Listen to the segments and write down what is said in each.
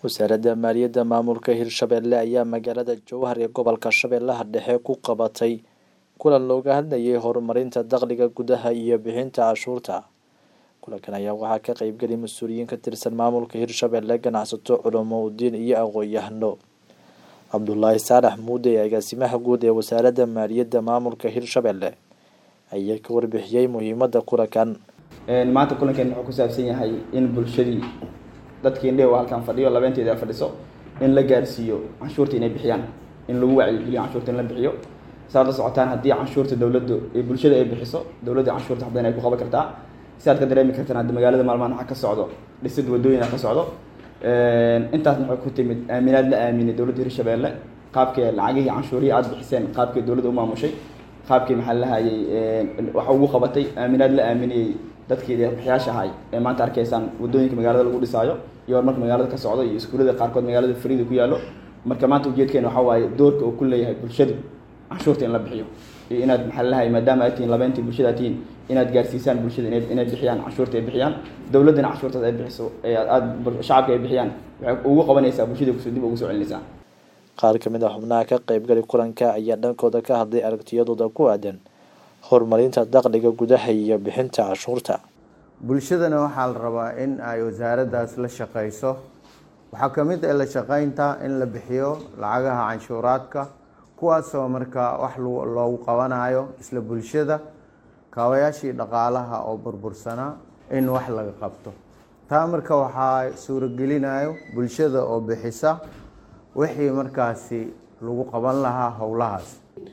wasaaradda maaliyadda maamulka hirshabelle ayaa magaalada jowhar ee gobolka shabeellaha dhexe ku qabatay kulan looga hadlayay horumarinta dakhliga gudaha iyo bixinta cashuurta kulankan ayaa waxaa ka qeybgelay mas-uuliyiin ka tirsan maamulka hirshabelle ganacsato culamo udiin iyo aqoon-yahano cabdulaahi saalax muude ee agaasimaha guud ee wasaaradda maaliyadda maamulka hirshabelle ayaa ka warbixiyey muhiimadda kulankan maanta kulankeen wuxuu ku saabsan yahay in bulshadii dadkii indhewa halkan fadhiyo labeenteeda fadhiso in la gaarsiiyo canshuurta inay bixiyaan in lagu wacyigeliyo canshuurta in la bixiyo saad la socotaan haddii canshuurta dowladdu bulshada ay bixiso dowladda canshuurta waxbadan ay ku qaban kartaa si aad ka dareemi kartaan hadda magaalada maalmahan waxaa ka socdo dhisid wadooyina ka socdo intaasna waxay ku timid aaminaad la aaminay dowladda hirshabeelle qaabkii lacagihii canshuurihii aada bixiseen qaabkii dowladda u maamushay qaabkii maxaa lahayay waxa ugu qabatay aaminaad la aaminayey dadkii deeqbixiyaasha ahay ee maanta arkaysaan wadooyinka magaalada lagu dhisaayo iyo horumarka magaalada ka socdo iyo iskuullada qaarkood magaalada fariida ku yaallo marka maanta ujeedkeena waxaa waaye doorka uu ku leeyahay bulshadu canshuurta in la bixiyo iyo inaad maxaa lahay maadaama aad tihiin labeentii bulshada aad tihiin inaad gaarsiisaan bulshada ina inay bixiyaan canshuurta ay bixiyaan dowladdana canshuurtaas ay bixiso aad shacabka ay bixiyaan waxay ugu qabanaysaa bulshada kusoo dib ugu soo celinaysaa qaar ka mid a xubnaha ka qeybgali kulanka ayaa dhankooda ka hadlay aragtiyadooda ku aadan horumarinta dakhliga gudaha iyo bixinta cashuurta bulshadana waxaa la rabaa in ay wasaaraddaas la shaqayso waxaa ka mid ah la shaqaynta in la bixiyo lacagaha canshuuraadka kuwaasoo markaa wax loogu qabanayo isla bulshada kaabayaashii dhaqaalaha oo burbursanaa in wax laga qabto taa marka waxaa suuragelinayo bulshada oo bixisa wixii markaasi lagu qaban lahaa howlahaas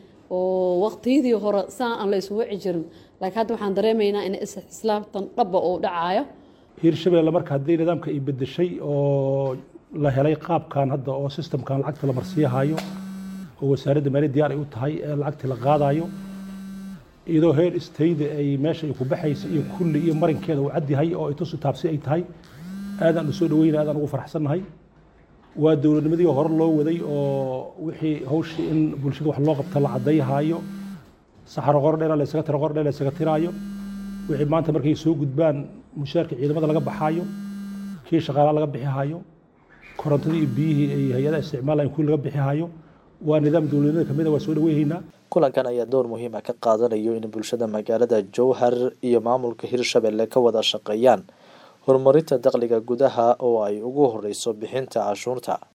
oo waqtiyadii hore saa aan la isugu wici jirin laakiin hadda waxaan dareemaynaa in islaamtan dhaba uu dhacayo hiirshabeelle marka haddii nidaamka ay bedeshay oo la helay qaabkan hadda oo sistamkan lacagta la marsiihayo oo wasaaradda maaliyad diyaar ay u tahay ee lacagtii la qaadayo iyadoo heer istayda ay meesha ay ku baxaysa iyo kulli iyo marinkeeda uu cadyahay oo ay tusu taabsi ay tahay aadaan u soo dhaweyna aadaan ugu faraxsannahay waa dowladnimadii hore loo waday oo wixii hawshii in bulshada wax loo qabta la caddayhaayo saxaro qordheela la ysaga tiro qordheel la ysaga tiraayo wixii maanta markay soo gudbaan mushaarka ciidamada laga baxaayo kii shaqaalaha laga bixihaayo korontadii iyo biyihii ay hay-adaha isticmaalayan kuwii laga bixihaayo waa nidaam dowladnimada kamid a waa soo dhaweyhaynaa kulankan ayaa door muhiim ah ka qaadanayo in bulshada magaalada jowhar iyo maamulka hirshabelle ka wada shaqeeyaan horumarinta dakhliga gudaha oo ay ugu horeyso bixinta cashuurta